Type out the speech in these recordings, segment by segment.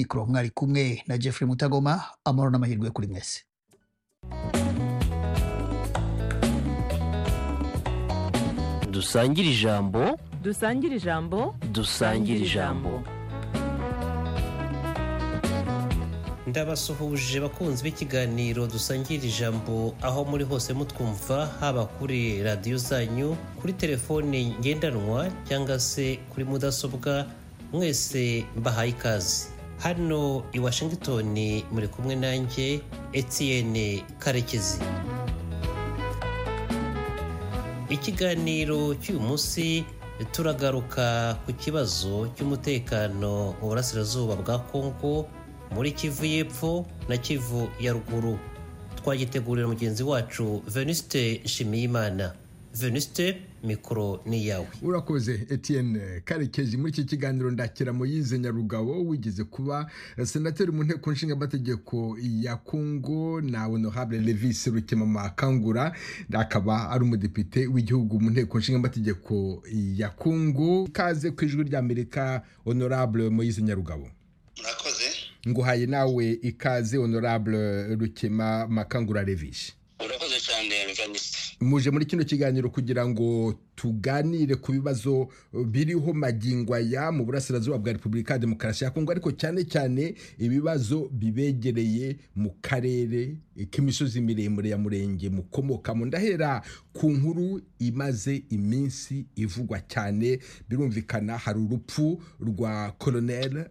mikoro mwari kumwe na jeffrey mutagoma amahoro n'amahirwe kuri mwese dusangire ijambo dusangire ijambo dusangire ijambo ndabasuhuje bakunzi b'ikiganiro dusangira ijambo aho muri hose mutwumva haba kuri radiyo zanyu kuri telefone ngendanwa cyangwa se kuri mudasobwa mwese mbahaye ikaze hano i washington muri kumwe nanjye etienne karekezi ikiganiro cy'uyu munsi turagaruka ku kibazo cy'umutekano mu burasirazuba bwa kongo muri kivu y'epfo na kivu ya ruguru twagitegurira mugenzi wacu venuste nshimiyimana venuste mikoro ni iyawe urakoze etienne karekezi muri iki kiganiro ndakira muyize nyarugabo wigeze kuba senateri mu nteko nshingamategeko ya kongo na honorable levis rukemama kangura akaba ari umudepite w'igihugu mu nteko nshingamategeko ya kongo kaze ku ijwi ry'amerika honorable muyize nyarugabo murakoze nguhaye nawe ikaze honorable rukema makangura revishi urakoze cyane venuste muje muri kino kiganiro kugira ngo tuganire ku bibazo biriho magingo aya mu burasirazuba bwa repubulika ya demokarasi ya kongo ariko cyane cyane ibibazo bibegereye mu karere k'imisozi miremire ya murenge mukomokamo ndahera ku nkuru imaze iminsi ivugwa cyane birumvikana hari urupfu rwa koronel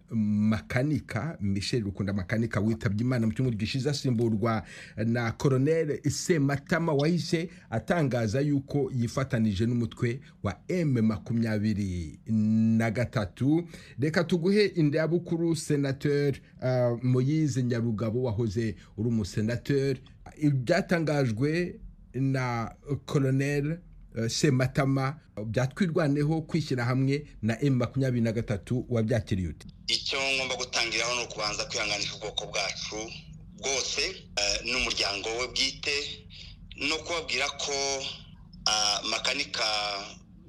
makanika michel rukunda makanika witabye imana mu cyumweru gishize asimburwa na koronel sematama wahise atangaza yuko yifatanije n'umutwe umutwe wa m makumyabiri na gatatu reka tuguhe indabukuru senateur uh, moyize nyarugabo wahoze uri umusenateur ibyatangajwe na colonel uh, sematama byatwirwaneho kwishyira hamwe na m makumyabiri na gatatu wabyakiriye ute icyo ngomba gutangiraho ni ukubanza kwihanganisha ubwoko bwacu bwose uh, n'umuryango we bwite no kubabwira ko makanika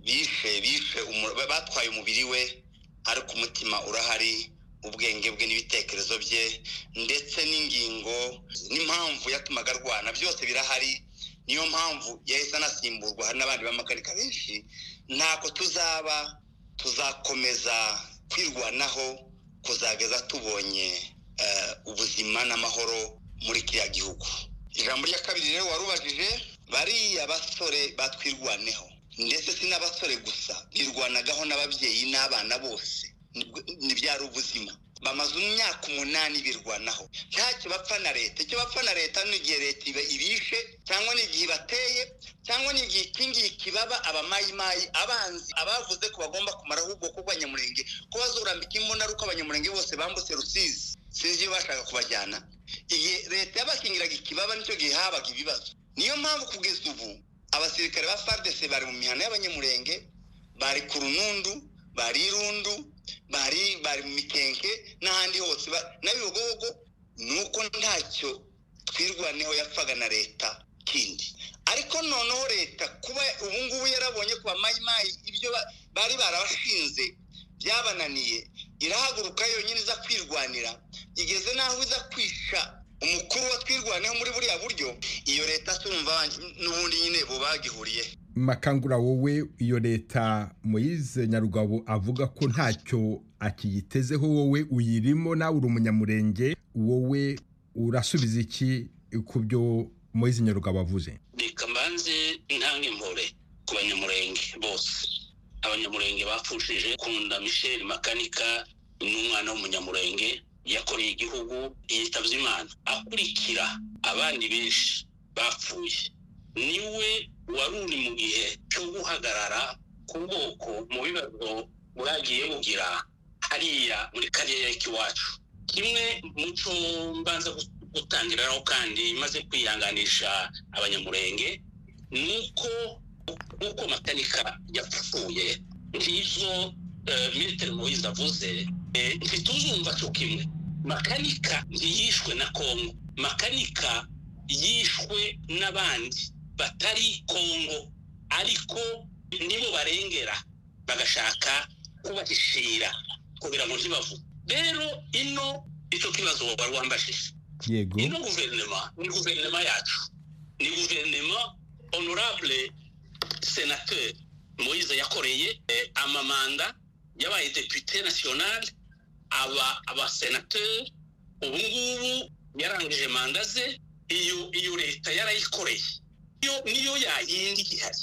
bishe bishe batwaye umubiri we ariko umutima urahari ubwenge bwe n'ibitekerezo bye ndetse n'ingingo n'impamvu yatumaga arwana byose birahari niyo mpamvu yahise anasimburwa hari n'abandi b'amakanika benshi ntako tuzaba tuzakomeza kwirwanaho kuzageza tubonye ubuzima n'amahoro muri kiriya gihugu ijambo rya kabiri rero warubajije bariya basore batwirwaneho ndetse si n'abasore gusa birwanagaho n'ababyeyi n'abana bose ntibyari ubuzima bamaze imyaka umunani birwanaho ntacyo bapfa na leta icyo bapfa na leta ni igihe leta ibishe cyangwa n'igihe ibateye cyangwa n'igihe iki ngiki baba abamayimayi abanzi abavuze ko bagomba kumara ahubwo ko abanyamurenge ko bazurambika imbunda uko abanyamurenge bose bambutse rusizi sinzi iyo bashaka kubajyana igihe leta yabakingiraga ikibaba nicyo gihe habaga ibibazo niyo mpamvu kugeza ubu abasirikare ba fardese bari mu mihanda y'abanyamurenge bari ku runundu bari irundu bari bari mu mikenke n'ahandi hose n'abibogobogo ni uko ntacyo twirwaneho yapfaga na leta kindi ariko noneho leta kuba ubu ngubu yarabonye ku bamayimayi ibyo bari barabashinze byabananiye irahaguruka yonyine iza kwirwanira igeze n'aho iza kwisha umukuru wa twirwaneho muri buriya buryo iyo leta tumva n'ubundi nyine bagihuriye makangura wowe iyo leta muyize nyarugabo avuga ko ntacyo akiyitezeho wowe uyirimo nawe uri umunyamurenge wowe urasubiza iki ku byo muyize nyarugabo avuze reka mbanze ntange impore ku banyamurenge bose abanyamurenge bapfushije kunda michel makanika ni umwana w'umunyamurenge yakoreye igihugu yitabye imana akurikira abandi benshi bapfuye niwe wari uri mu gihe cyo guhagarara ku bwoko mu bibazo bwagiye bugira hariya muri kariya k'iwacu kimwe mu cyo mbanza gutangiraho kandi imaze kwihanganisha abanyamurenge ni uko uko makanika yapfuye nk'izo minisitiri muhizi avuze ntituzumva cyo kimwe makanika ntiyishwe na kongo makanika yishwe n'abandi batari kongo ariko nibo barengera bagashaka kubahishira kugira ngo ntibavuge rero ino icyo kibazo wari wambajije yego ino guverinoma ni guverinoma yacu ni guverinoma honorable senateur moise yakoreye eh, amamanda y'abaye depute national aba abasenateur ubu ngubu yarangije manda ze iyo iyo leta yarayikoreye iyo niyo yayindi ihari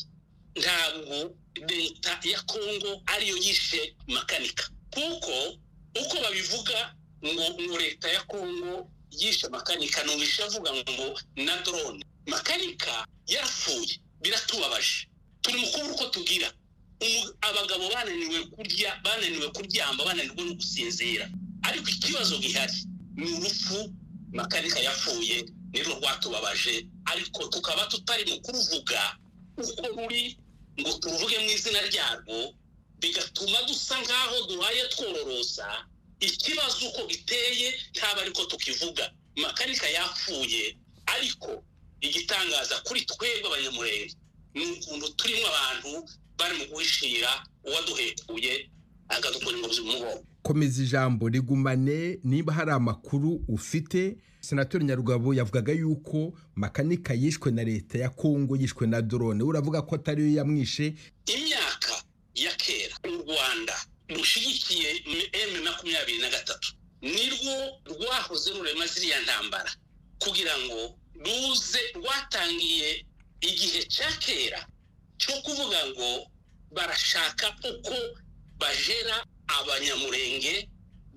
ntabwo leta ya kongo ariyo yishe makanika kuko uko babivuga ngo ngo leta ya kongo yishe makanika numvise avuga ngo na drone makanika yarapfuye biratubabaje turi mu kubura uko tugira Umu- abagabo bananiwe kurya bananiwe kuryama bananirwa no gusinzira ariko ikibazo gihari ni urupfu makanika yapfuye nirwo rwatubabaje ariko tukaba tutari mu kuruvuga uko ruri ngo turuvuge mu izina ryarwo bigatuma dusa nk'aho duhaye twororosa ikibazo uko giteye ntabwo ariko tukivuga makanika yapfuye ariko igitangaza kuri twebwe abanyamurenge ni ukuntu turimo abantu bari mu guhishira uwaduhekuye akadukura ingobyi mu mugongo komeza ijambo rigumane niba hari amakuru ufite senateri nyarugabo yavugaga yuko makanika yishwe na leta ya kongo yishwe na drone uravuga ko atariyo yamwishe imyaka ya kera u rwanda rushyigikiye emu makumyabiri na gatatu nirwo rwahoze rurema ziriya ntambara kugira ngo ruze rwatangiye igihe cya kera cyo kuvuga ngo barashaka uko bajera abanyamurenge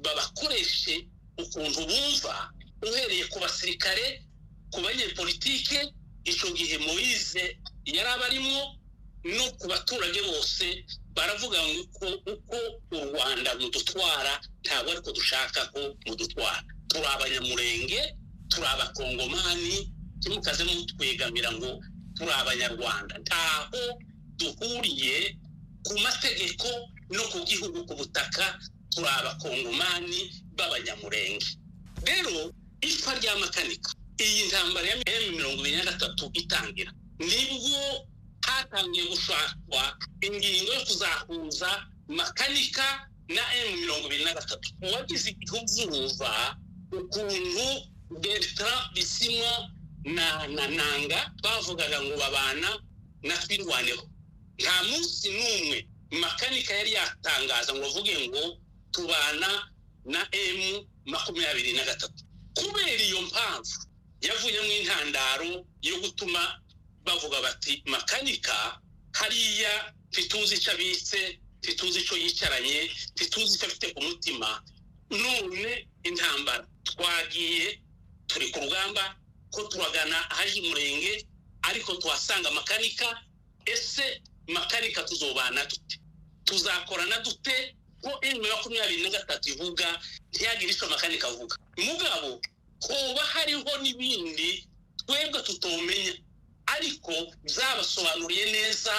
babakoreshe ukuntu bumva uhereye ku basirikare ku banyepolitike icyo gihe moyize yari abarimo no ku baturage bose baravuga ngo uko uko u rwanda mudutwara ntabwo ariko dushaka ko mudutwara turi abanyamurenge turi abakongomani ntimukaze mutwegamira ngo turi abanyarwanda ntaho duhuriye ku mategeko no ku gihugu ku butaka turi abakongomani b'abanyamurenge rero ipfa rya makanika iyi ntambara ya emu mirongo ibiri na gatatu itangira nibwo hatangiye gushakwa ingingo yo kuzahuza makanika na emu mirongo ibiri na gatatu uwagize igihuguruza ukuntu bertrand bisimwa na na nanga bavugaga ngo babana na twirwaneho nta munsi n'umwe makanika yari yatangaza ngo avuge ngo tubana na emu makumyabiri na gatatu kubera iyo mpamvu yavuyemo intandaro yo gutuma bavuga bati makanika hariya ntituzi icyo abitse ntituzi icyo yicaranye ntituzi icyo afite ku mutima none intambara twagiye turi ku rugamba ko turagana ahaje umurenge ariko tuhasanga makanika ese makanika tuzobana dute tuzakorana dute ko emu makumyabiri na gatatu ivuga ntiyagire icyo makanika avuga mugabo hoba hariho n'ibindi twebwe tutomenya ariko zabasobanuriye neza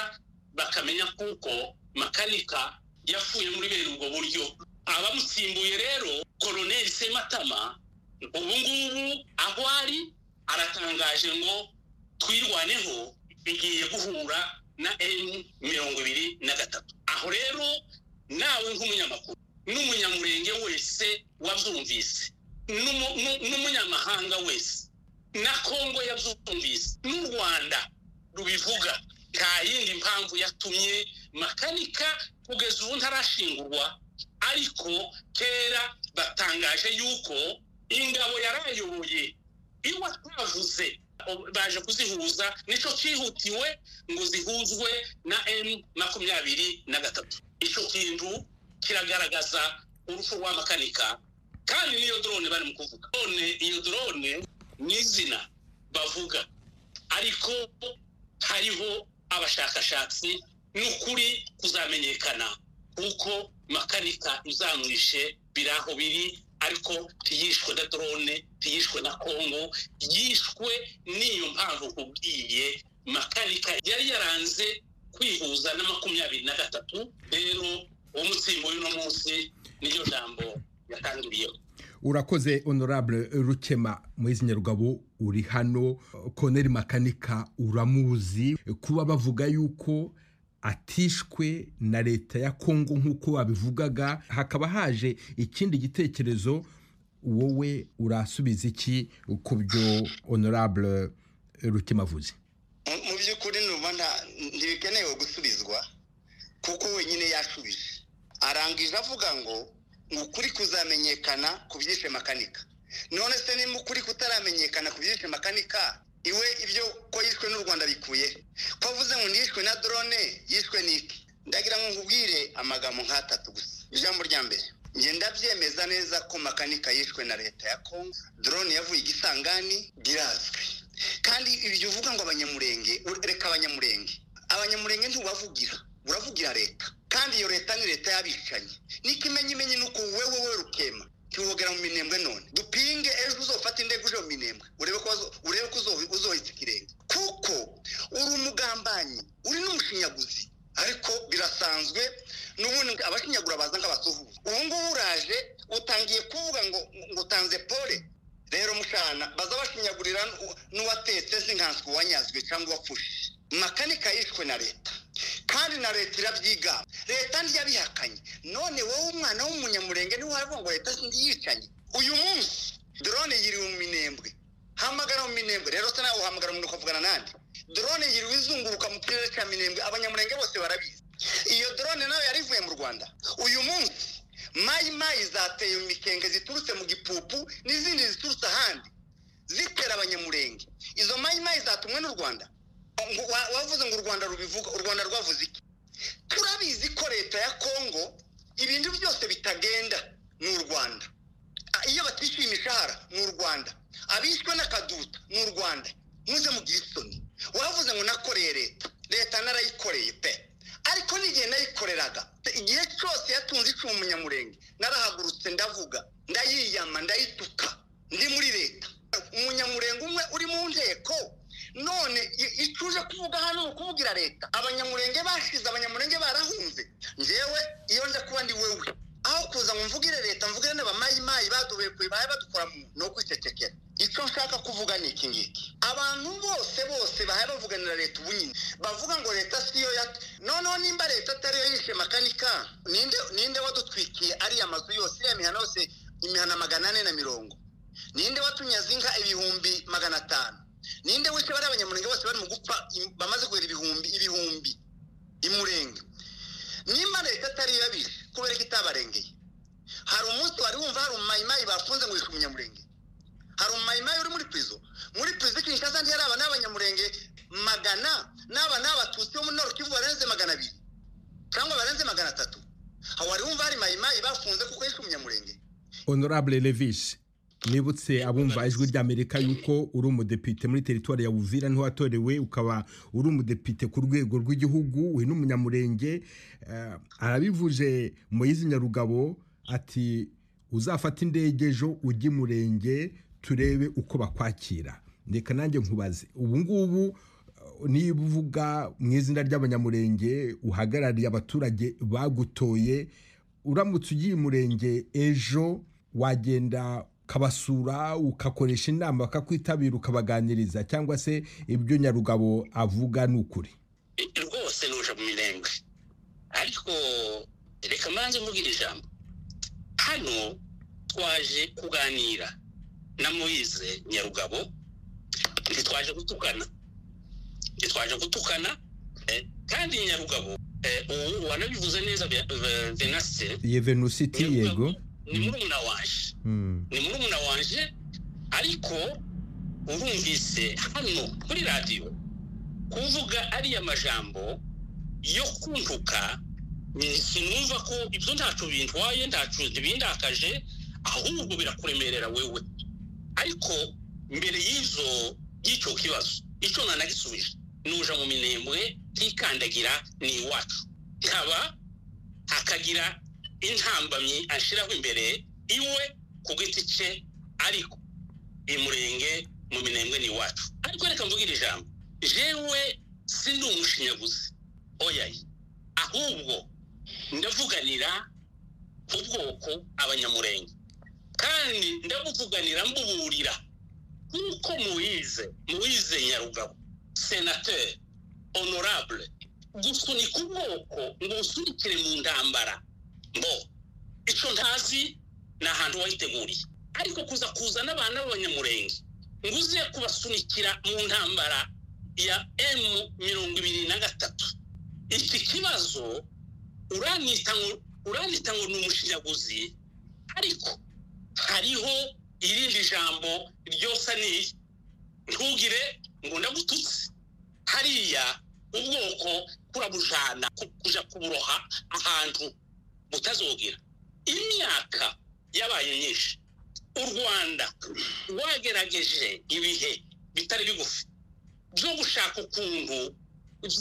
bakamenya kuko makanika yapfuye muri bene ubwo buryo abamusimbuye rero koroneri sematama ubu ngubu aho ari aratangaje ngo twirwaneho bigiye guhura na emu mirongo ibiri na gatatu aho rero nawe nk'umunyamakuru n'umunyamurenge wese wabyumvise n'umu- n'u- n'umunyamahanga wese na kongo yabyumvise n'u rwanda rubivuga nta yindi mpamvu yatumye makanika kugeza ubu ntarashingurwa ariko kera batangaje yuko ingabo yarayoboye iyo atavuze baje kuzihuza nicyo cyihutiwe ngo zihuzwe na emu makumyabiri na gatatu icyo kintu kiragaragaza urupfu rwa makanika kandi n'iyo drone bari mu kuvuga none iyo drone ni izina bavuga ariko hariho abashakashatsi n'ukuri kuzamenyekana kuko makanika izamwishe biri aho biri ariko ntiyishwe na drone ntiyishwe na kongo yishwe n'iyo mpamvu kubwiye makanika yari yaranze kwihuza na makumyabiri na gatatu rero umutsindo w'uno munsi niyo jambo yatangiriyeho urakoze honorable rukema muhizi nyarugabo uri hano koneri makanika uramuzi kuba bavuga yuko atishwe na leta ya kongo nk'uko wabivugaga hakaba haje ikindi gitekerezo wowe urasubiza iki ku byo honorable rutima avuze Mu- mu by'ukuri numva nta- ntibikenewe gusubizwa kuko wenyine yashubije arangije avuga ngo ngo ukuri kuzamenyekana ku byishe makanika none se niba ukuri kutaramenyekana ku byishe makanika iwe ibyo ko yishwe n'u rwanda bikuye ko avuze ngo ntiyishwe na drone yishwe n'iki ndagira ngo nkubwire amagambo nk'atatu gusa ijambo rya mbere njye ndabyemeza neza ko makanika yishwe na leta ya congo drone yavuye i gisangani birazwi kandi ibyo uvuga ngo abanyamurenge u- reka abanyamurenge abanyamurenge ntubavugira uravugira leta kandi iyo leta ni leta y'abicanyi niko imenya imenya ni uko wowe wowe rukema kiwogera mu minembwe none dupinge ejo uzofata indege uje mu minembwe urebe ko wazo- urebe ko uzo- uzohitsa ikirenge kuko uri umugambanyi uri n'umushinyaguzi ariko birasanzwe n'ubundi abashinyagura baza nk'abasuhuza ubu ngubu uraje utangiye kuvuga ngo ngo utanze pole rero mushana baza bashinyagurira n'u- n'uwatetse zinkanswe uwanyazwe cyangwa uwapfushije makanika yishwe na leta kandi na leta irabyigana leta ntiyabihakanye none wowe umwana w'umunyamurenge niwe wavuga ngo leta ntiyicanye uyu munsi drone yiriwe mu minembwe hamagara mu minembwe rero se nawe uhamagara umuntu ukavugana nande drone yiriwe izunguruka mu kirere cya minembwe abanyamurenge bose barabizi iyo drone nayo yari ivuye mu rwanda uyu munsi mayi mayi zateye mu mikenge ziturutse mu gipupu n'izindi ziturutse ahandi zitera abanyamurenge izo mayi mayi zatumwe n'u rwanda Ngo wa- wavuze ngo u rwanda rubivuga u rwanda rwavuze iki turabizi ko leta ya kongo ibintu byose bitagenda ni u rwanda A- iyo batishyuye imishahara ni u rwanda abishwe n'akaduta ni u rwanda muze mugire isoni wavuze ngo nakoreye leta leta narayikoreye pe ariko n'igihe nayikoreraga igihe cyose yatunze icumu umunyamurenge narahagurutse ndavuga ndayiyama ndayituka ndi muri leta umunyamurenge umwe uri mu nteko none i- icyo uje kuvuga hano ni ukubwira leta abanyamurenge bashize abanyamurenge barahunze ngewe iyo nza kuba ndi wewe aho kuza ngo mvugire leta mvugire n'abamayimayi badubekuye baye badukora mu ni ukwicecekera icyo nshaka kuvuga ni iki ngiki abantu bose bose bahaye bavuganira leta ubu nyine bavuga ngo leta siyo ya noneho nimba leta atari yo yishe makanika ninde ninde wadutwikiye ariya mazu yose iriya mihana yose imihana magana ane na mirongo ninde watunyaze inka ibihumbi magana atanu ninde wishe bari abanyamurenge bose bari mu gupfa im- bamaze guhera ibihumbi ibihumbi imurenge nimba leta atari yo yabishe kubera ko itabarengeye hari umunsi wari wumva hari umumayimayi bafunze ngo yishe umunyamurenge hari umumayimayi uri muri pizo muri pizo i kinshasa ntiyari aba n'abanyamurenge magana n'aba n'abatutsi bo muri norukivu barenze magana abiri cyangwa barenze magana atatu aho wari wumva hari mayimayi bafunze kuko yishe umunyamurenge honorable levis nibutse abumva ijwi ry'amerika yuko uri umudepite muri teritwari ya buvira niho watorewe ukaba uri umudepite ku rwego rw'igihugu we n'umunyamurenge eh, arabivuje moyizi nyarugabo ati uzafata indege ejo ujye i murenge turebe uko bakwakira reka nanjye nkubaze ubu ngubu eh, niba uvuga mu izina ry'abanyamurenge uhagarariye abaturage bagutoye uramutse ugiye umurenge ejo wagenda ukabasura ukakoresha inama bakakwitabira ukabaganiriza cyangwa se ibyo nyarugabo avuga ni ukuri rwose nuje mu mirenge ariko reka mbanze mubwire ijambo hano twaje kuganira na moyize nyarugabo ntitwaje gutukana ntitwaje gutukana eh, kandi nyarugabo eh, ubu wanabivuze neza Ve- Ve- venase yevenusiti Nyarugabo yego ni murumuna waje Mm. ni murumuna wanje ariko urumvise hano kuri radiyo kuvuga ariya majambo yo kuntuka ni- sinumva ko ibyo ntacu bintwaye ntacu bindakaje ahubwo birakuremerera wewe ariko mbere y'izo y'icyo kibazo icyo nanagisubije nuja mu minembwe ntikandagira ni iwacu nkaba hakagira intambamyi ashiraho imbere iwe ku giti cye ariko imurenge mu minembwe ni iwacu ariko reka mvugire ijambo jewe sindi umushinyaguzi oyaye ahubwo ndavuganira ku bwoko abanyamurenge kandi ndabuvuganira mbuburira nk'uko muwize muwize nyarugabo senateri honorable gusunika ubwoko ngo usunikire mu ntambara mbo icyo ntazi ni ahantu wayiteguriye ariko kuza kuzana abana b'abanyamurenge ngo uze kubasunikira mu ntambara ya emu mirongo ibiri na gatatu iki kibazo uranita ngo uranita ngo ni umushinyaguzi ariko hariho irindi jambo ryosaniye ntugire ngo ndagututse hariya ubwoko kurabujana ku- kuja kuburoha ahantu butazogira imyaka yabaye myinshi u rwanda rwagerageje ibihe bitari bigufi byo gushaka ukuntu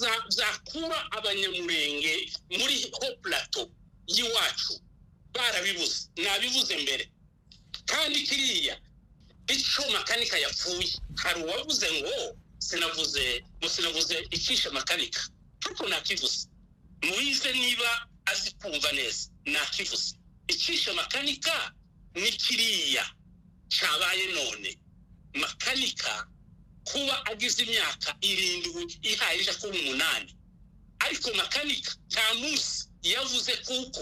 za- zakura abanyamurenge muri ho plateau y'iwacu barabibuze nabivuze mbere kandi kiriya icyo makanika yapfuye hari uwavuze ngo sinavuze ngo sinavuze icisha makanika ariko nakivuze muyize niba azi kumva neza nakivuze icisha makanika ni kiriya cyabaye none makanika kuba agize imyaka irindwi ihaye ija kuba umunani ariko makanika nta munsi yavuze kuko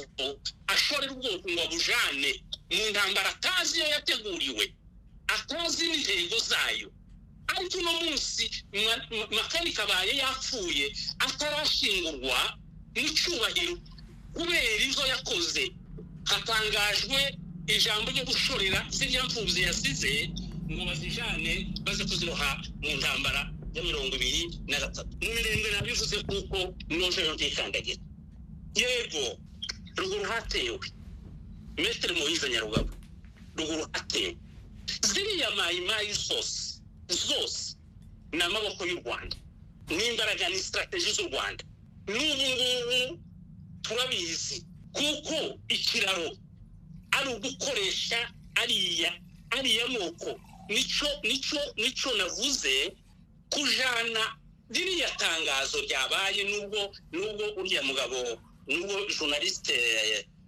ashorera ubwoko ngo abujane mu ntambara atazi iyo yateguriwe atazi n'intego zayo ariko uno munsi ma- ma- makanika abaye yapfuye atarashingurwa n'icyubahiro kubera izo yakoze hatangajwe ijambo ryo gushorera ziriya mfubyi yasize ngo bazijane baze kuziroha mu ntambara ya mirongo ibiri na gatatu mirenge nabivuze kuko nongereho ndikandagira yego ruguru hatewe metero muhiza nyarugabo ruguru hatewe ziriya mayimayi zose zose ni amaboko y'u rwanda n'imbaraga ni sitarateji z'u rwanda n'ubu ngubu turabizi kuko ikiraro ari ugukoresha ariya ariya moko nico nico nico navuze kujana ririya tangazo ryabaye nubwo nubwo uriya mugabo nubwo journaliste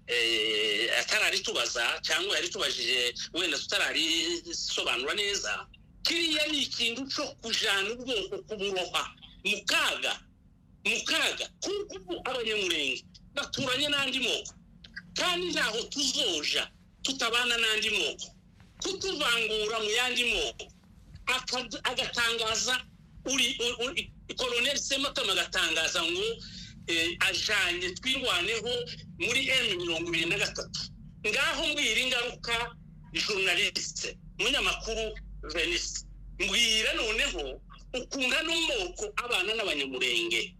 eh, atararitubaza cyangwa yaritubajije wenda tutararisobanura neza kiriya ni ikintu cyo kujana ubwoko kuburoha mu kaga mu kaga kuko ubu abanyamurenge baturanye n'andi moko kandi ntaho tuzoja tutabana n'andi moko kutuvangura mu yandi moko Aka- agatangaza uri koroneri sematama agatangaza ngo eh, ajanye twirwaneho muri emu mirongo ibiri na gatatu ngaho mbwira ingaruka journaliste munyamakuru venise mbwira noneho ukuntu ano moko abana n'abanyamurenge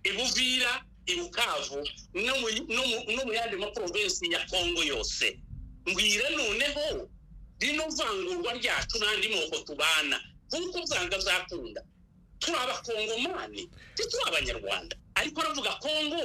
ibuvira ibukavu no mu- no mu- no mu yandi maprovensi ya kongo yose mbwira noneho rino vangurwa ryacu n'andi moko tubana nk'uko bwanga zakunda turi abakongomani tituri abanyarwanda ariko aravuga kongo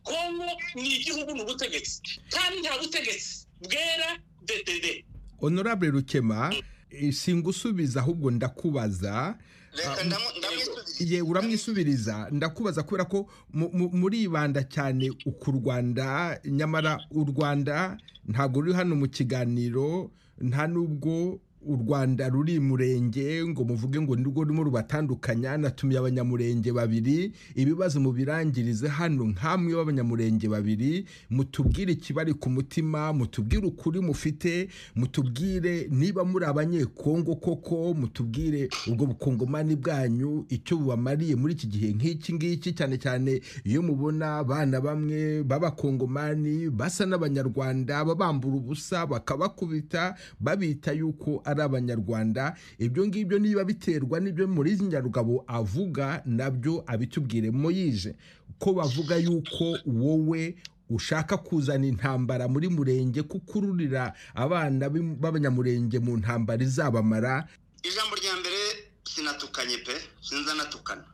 kongo ni igihugu ni ubutegetsi kandi nta butegetsi bwera dedede honorable rukema eh, singusubiza ahubwo ndakubaza reka Ah, ndamu- ndamwisubiriza ye uramwisubiriza ndakubaza kubera ko mu- mu- muribanda cyane ku rwanda nyamara u rwanda ntabwo ruri hano mu kiganiro nta n'ubwo u rwanda ruri murenge ngo muvuge ngo nirwo rurimo rubatandukanya natumiye abanyamurenge babiri ibibazo mubirangirize hano nk'amwe b'abanyamurenge babiri mutubwire ikibari ku mutima mutubwire ukuri mufite mutubwire niba muri abanyekongo koko mutubwire ubwo bukongomani bwanyu icyo bubamariye muri iki gihe nk'iki ngiki cyane cyane iyo mubona abana bamwe b'abakongomani basa n'abanyarwanda babambura ubusa bakabakubita babita yuko ari abanyarwanda ibyo ngibyo niba biterwa n'ibyo muri nyarugabo avuga nabyo abitubwire moyije ko bavuga yuko wowe ushaka kuzana intambara muri murenge kukururira abana b'im- b'abanyamurenge mu ntambara izabamara ijambo rya mbere sinatukanye pe sinza natukana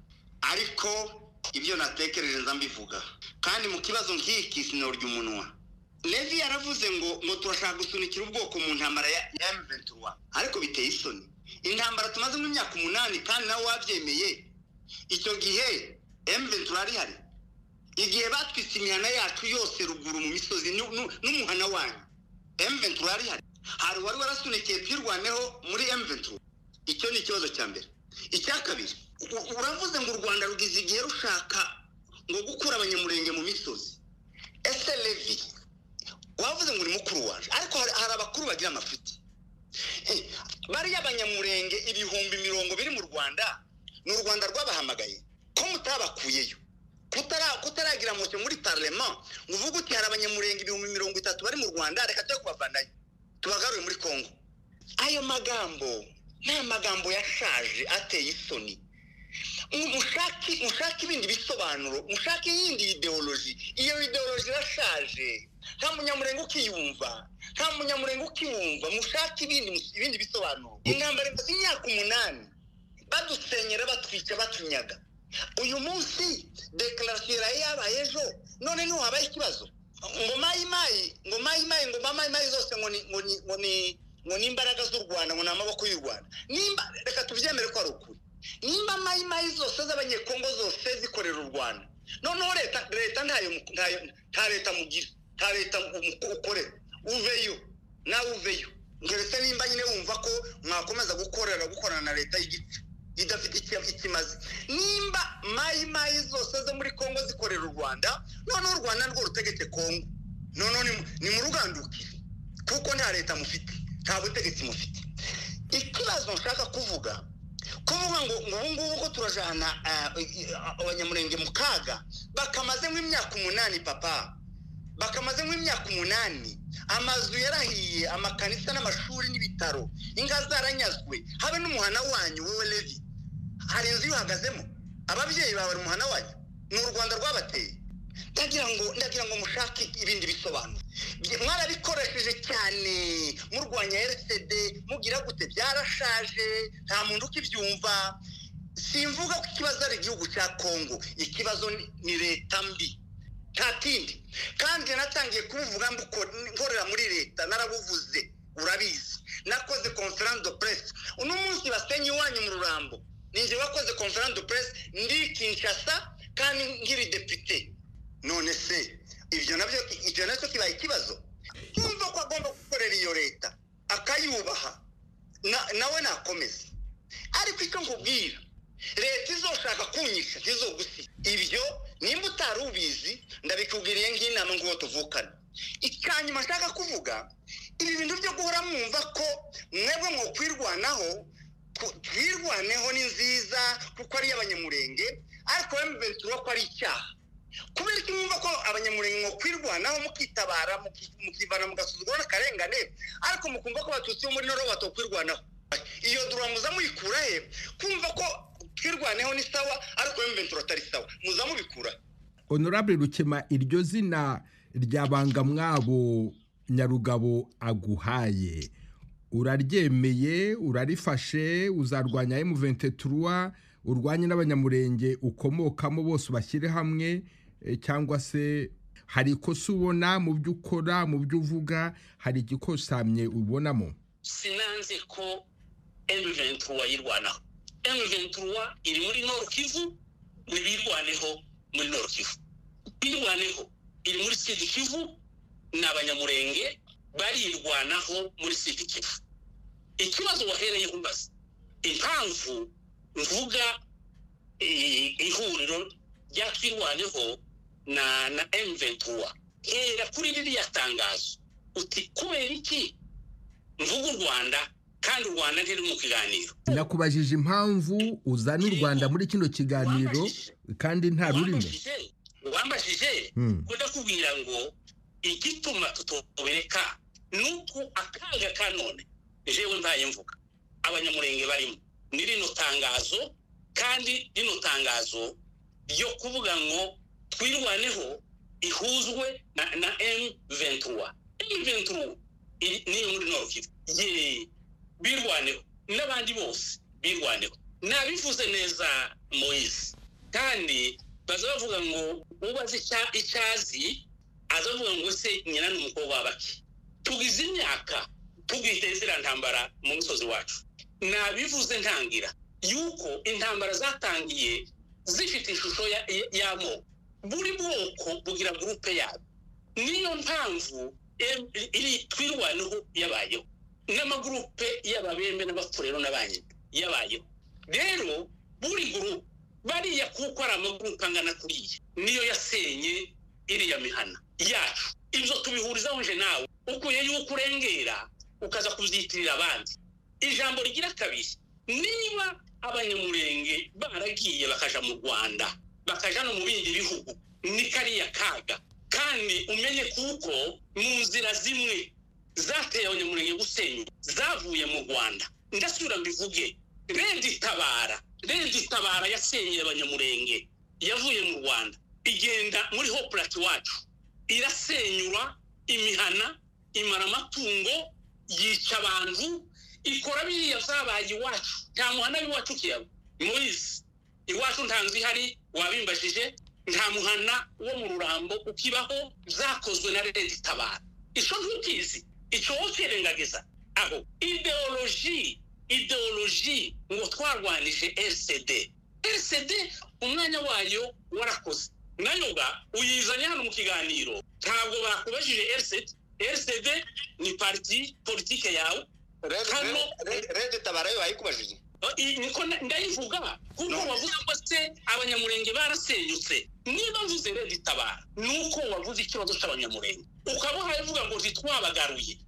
ariko ibyo natekereje nza mbivuga kandi mu kibazo nk'iki sinorya umunwa levi yaravuze ngo ngo turashaka gusunikira ubwoko mu ntambara ya M23 ariko biteye isoni intambara tumaze nk'imyaka umunani kandi nawe wabyemeye icyo gihe M23 ari hari igihe batwitse imihana yacu yose ruguru mu misozi nu- nu- n'umuhana wanyu M23 ari hari hari uwari warasunikiye twirwaneho muri M23 icyo ni ikibazo cya mbere icya kabiri u- uravuze ngo u rwanda rugize igihe rushaka ngo gukura abanyamurenge mu misozi ese levi wavuze ngo ni mukuru waje ariko hari, hari abakuru bagira amafuti bariya abanyamurenge ibihumbi mirongo biri mu rwanda ni u rwanda rwabahamagaye ko mutabakuyeyo kutara- kutaragira mucyo muri parlema ngo uvuge uti hari abanyamurenge ibihumbi mirongo itatu bari mu rwanda reka tujye kubavanayo tubagarure muri kongo ayo magambo ni amagambo yashaje ateye isoni mushake mushake ibindi bisobanuro mushake iyindi ideoloji iyo ideoloji irashaje nta munyamurenge ukiyumva nta munyamurenge ukiwumva mushake ibindi ibindi bisobanuro intambara imaze imyaka umunani badusenyera batwica batunyaga uyu munsi dekarasiyo yari yabaye ejo none niho habaye ikibazo ngo mayimayi ngo mayimayi ngo mamayimayi zose ngo ni ngo ni ngo ni ngo ni imbaraga z'u rwanda ngo ni amaboko y'u rwanda nimba reka tubyemere ko ari ukuri nimba mayimayi zose z'abanyekongo zose zikorera u rwanda noneho leta leta ntayo ntayo nta leta mugira nta leta umu- ukorera uveyo nawe uveyo ngeretse nimba nyine wumva ko mwakomeza gukorera gukorana na leta y'igice idafite icyo ikimaze nimba mayimayi zose zo muri kongo zikorera u rwanda noneho u rwanda rwo rutegetse kongo noneho ni- ni murugandukire kuko nta leta mufite nta butegetsi mufite ikibazo nshaka kuvuga kuvuga ngo ngo ubu ngubu ko turajana ah, abanyamurenge mu kaga bakamaze nk'imyaka umunani papa bakamaze nk'imyaka umunani amazu yarahiye amakanisa n'amashuri n'ibitaro inka zaranyazwe habe n'umuhana wanyu wowe levi hari inzu yuhagazemo ababyeyi bawe bari umuhana wanyu ni u rwanda rwabateye ndagira ngo ndagira ngo mushake ibindi bisobanuro Bye- mwarabikoresheje cyane murwanya rcd mugira gute byarashaje nta muntu ukibyumva simvuga ko ikibazo ari igihugu cya kongo ikibazo ni- ni leta mbi nta kindi kandi natangiye kubivuga mbuko- nkorera muri leta narabuvuze urabizi nakoze conference de presse uno munsi basenye iwanyu mu rurambo ninjye wakoze conference de presse ndi kinshasa kandi nkiri depite none se ibyo nabyo ibyo nacyo kibaye ikibazo yumva ko agomba gukorera iyo leta akayubaha na- nawe nakomeza ariko icyo nkubwira leta izoshaka kunyica ntizogusiga ibyo nimba utari ubizi ndabikubwiriye nk'inama nguwo tuvukana icyanyuma nshaka kuvuga ibi bintu byo guhora mwumva ko mwebwe mwokwirwanaho ku- twirwaneho ni nziza kuko ari iy'abanyamurenge ariko we mubenturo ko ari icyaha kubera iki mwumva ko abanyamurenge mwokwirwanaho mukitabara muki- mukivana mugasuzuguro n'akarengane ariko mukumva ko abatutsi bo muri noro batokwirwanaho iyo dura muza muyikura he kumva ko twirwaneho ni sawa ariko we mubenturo atari sawa muza mubikura honorable rukema iryo zina rya bangamwabo nyarugabo aguhaye uraryemeye urarifashe uzarwanya M23 urwanye n'abanyamurenge ukomokamo bose ubashyire hamwe eh, cyangwa se hari ikosa ubona mu byo ukora mu byo uvuga hari igikosamye ubonamo sinanze ko M23 yirwanaho M23 iri muri Nord Kivu nibirwaneho muri Nord Kivu birwaneho iri muri Sud Kivu n'abanyamurenge barirwanaho muri Sud Kivu ikibazo wahereye umbaza impamvu mvuga i- ihuriro ryakwirwaneho na na M23 hera kuri ririya tangazo uti kubera iki mvuga u rwanda kandi u rwanda ntiri mu kiganiro nakubajije impamvu uzana u rwanda muri kino kiganiro kandi nta rurimo wambajije wambajije Hmm. kudakubwira ngo igituma tutobireka ni uko akaga ka none jewe mbaye mvuga abanyamurenge barimo ni rino tangazo kandi rino tangazo ryo kuvuga ngo twirwaneho ihuzwe na, na M23 M23 iri- ni muri Norkivu ye birwaneho n'abandi bose birwaneho nabivuze neza Moise kandi baza bavuga ngo ubaze icya- icyazi aza avuga ngo se nyina ni umukobwa w'abaki tugize imyaka tugiteza iriya ntambara mu musozi wacu nabivuze ntangira yuko intambara zatangiye zifite ishusho ya- ya- y'amoko buri bwoko bugira gurupe yabo niyo mpamvu em- iri twirwaneho yabayeho n'amagurupe y'ababembe n'abapfurero n'abanyina yabayeho rero buri gurupe bariya kuko ari amagurupe angana kuriya niyo yasenye iriya mihana yacu ibyo tubihurizaho nje nawe ukuye yuko urengera ukaza kubyitirira abandi ijambo rigira kabiri niba abanyamurenge baragiye bakaja mu rwanda bakaja no mu bindi bihugu ni kariya kaga kandi umenye kuko mu nzira zimwe zateye abanyamurenge gusenyuka zavuye mu rwanda ndasubira mbivuge redi itabara redi itabara yasenyeye abanyamurenge yavuye mu rwanda igenda muri hopurati wacu irasenyura imihana imara amatungo yica abantu ikora biriya byabaye iwacu nta muhanda w'iwacu ukiyaba mubizi iwacu nta nzu ihari wabimbajije nta muhanda wo mu rurambo ukibaho byakozwe na leta itabara icyo ntukizi icyo wowe ukirengagiza aho ideoloji ideoloji ngo twarwanije rcd rcd umwanya wayo warakoze nayo ga uyizanye hano mu kiganiro ntabwo bakubajije rcd rcd ni pariti politike yawe hano rede tabara yo bayikubajije i- niko na- ndayivuga kuko No. wavuze ngo se abanyamurenge barasenyutse niba mvuze rero itabara ni uko wavuze ikibazo cy'abanyamurenge ukabaha uvuga ngo ntitwabagaruye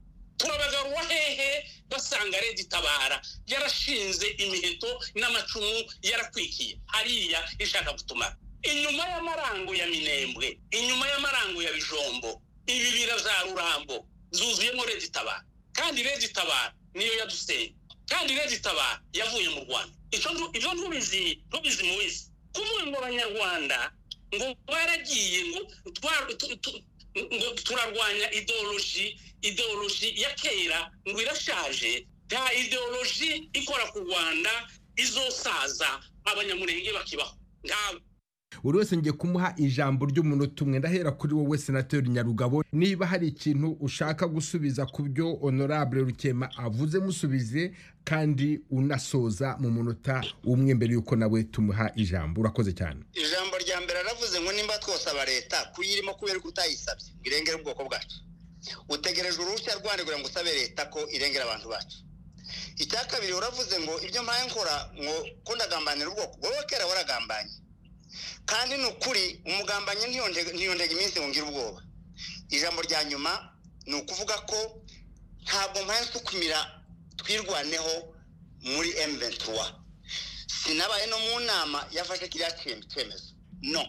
turabagaruwa hehe basanga rero itabara yarashinze imiheto n'amacumu yarakwikiye hariya ishaka gutumara inyuma y'amarango ya minembwe inyuma y'amarango ya bijombo ibibira za rurambo zuzuyemo rero itabara kandi rero itabara niyo yadusenya kandi rero itabara yavuye mu rwanda icyo ndu- ibyo ntubizi ntubizi mubizi kuvuga ngo abanyarwanda ngo baragiye ngo twa- tu- tu- ngo turarwanya ideoloji ideoloji ya kera ngo irashaje nta ideoloji ikora ku rwanda izosaza abanyamurenge bakibaho ntabwo buri wese ngiye kumuha ijambo ry'umunota umwe ndahera kuri wowe senateri nyarugabo niba hari ikintu ushaka gusubiza ku byo honorable rukema avuze musubize kandi unasoza mu munota umwe mbere y'uko nawe tumuha ijambo urakoze cyane ijambo rya mbere aravuze ngo nimba twosaba leta kuyirimo kubera ko utayisabye ngo irengere ubwoko bwacu utegereje uruhushya rwanda kugira ngo usabe leta ko irengera abantu bacu icya kabiri uravuze ngo ibyo mpaye nkora ngo ko ndagambanira ubwoko wowe kera waragambanye kandi ni ukuri umugambanyi ntiyonde- ntiyondega iminsi ngo ngire ubwoba ijambo rya nyuma ni ukuvuga ko ntabwo mpaye nsukumira twirwaneho muri emuventura sinabaye no mu nama yafashe kiriya cye- cyemezo no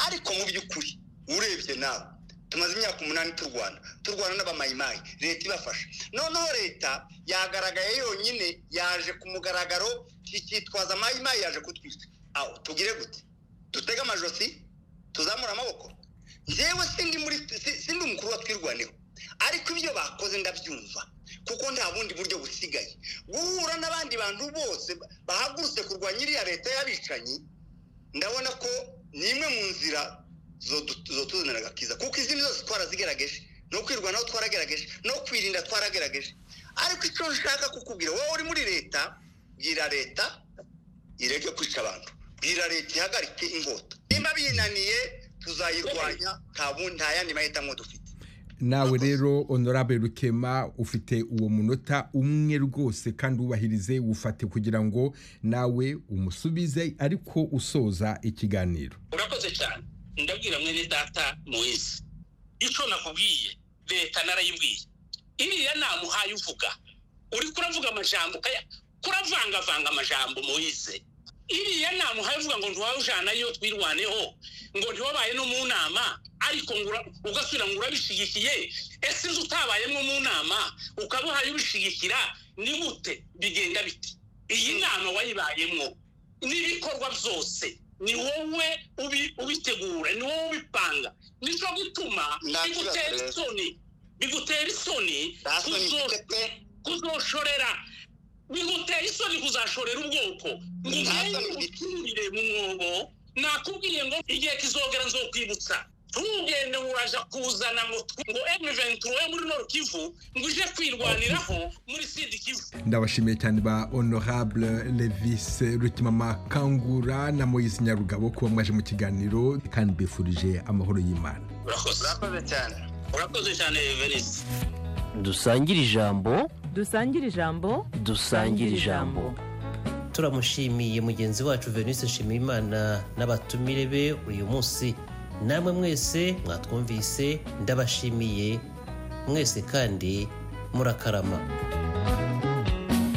ariko mu by'ukuri urebye nawe tumaze imyaka umunani turwana turwana n'abamayimayi leta ibafasha noneho leta yagaragaye yonyine yaje ku mugaragaro ikitwaza amayimayi yaje kutwica aho tugire gute dutege amajosi tuzamura amaboko njyewe sindi muri si- sindi umukuru wa twirwaneho ariko ibyo bakoze ndabyumva kuko nta bundi buryo busigaye guhura n'abandi bantu bose bahagurutse kurwanya iriya leta y'abicanyi ndabona ko ni imwe mu nzira zodu- zotuzanira agakiza kuko izindi zose twarazigaragaje no kwirwanaho twaragerageje no kwirinda twaragerageje ariko icyo nshaka kukubwira wowe uri muri leta bwira leta ireke kwica abantu bwira leta ihagarike ingota nimba binaniye tuzayirwanya nta bundi nta yandi mahitamo dufite nawe rero honorable rukema ufite uwo munota umwe rwose kandi wubahirize wufate kugira ngo nawe umusubize ariko usoza ikiganiro urakoze cyane ndabwira mwene data muwezi icyo nakubwiye leta narayibwiye iriya nama uhaye uvuga uri kuravuga amajambo ukaya kuravangavanga amajambo muwize iriya nama uhaye uvuga ngo ntiwawujanayo twirwaneho ngo ntiwabaye no mu nama ariko ngo ura- ugasubira ngo urabishyigikiye ese inzu utabayemo mu nama ukaba uhaye ubishigikira ni gute bigenda biti iyi nama wayibayemo n'ibikorwa byose ni wowe ubi- ubitegura ni wowe ubipanga nicyo gituma Nta kibazo bigutera rero. isoni bigutera isoni nta soni kuzo- mfite pe kuzoshorera biguteye isoni kuzashorera ubwoko ngo ugende uturire mu mwobo nakubwiye ngo igihe kizogera nzokwibutsa ntugende ngo uraja kuzana ngo tw- ngo M23 yo muri Nord Kivu ngo ije kwirwaniraho muri Sud Kivu ndabashimiye cyane ba honorable levis rukimama kangura na moyisi nyarugabo kuba mwaje mu kiganiro kandi mbifurije amahoro y'imana urakoze urakoze cyane urakoze cyane Venise dusangire ijambo dusangire ijambo dusangire ijambo turamushimiye mugenzi wacu venise nshimiyimana n'abatumire be uyu munsi namwe mwese mwatwumvise ndabashimiye mwese kandi murakarama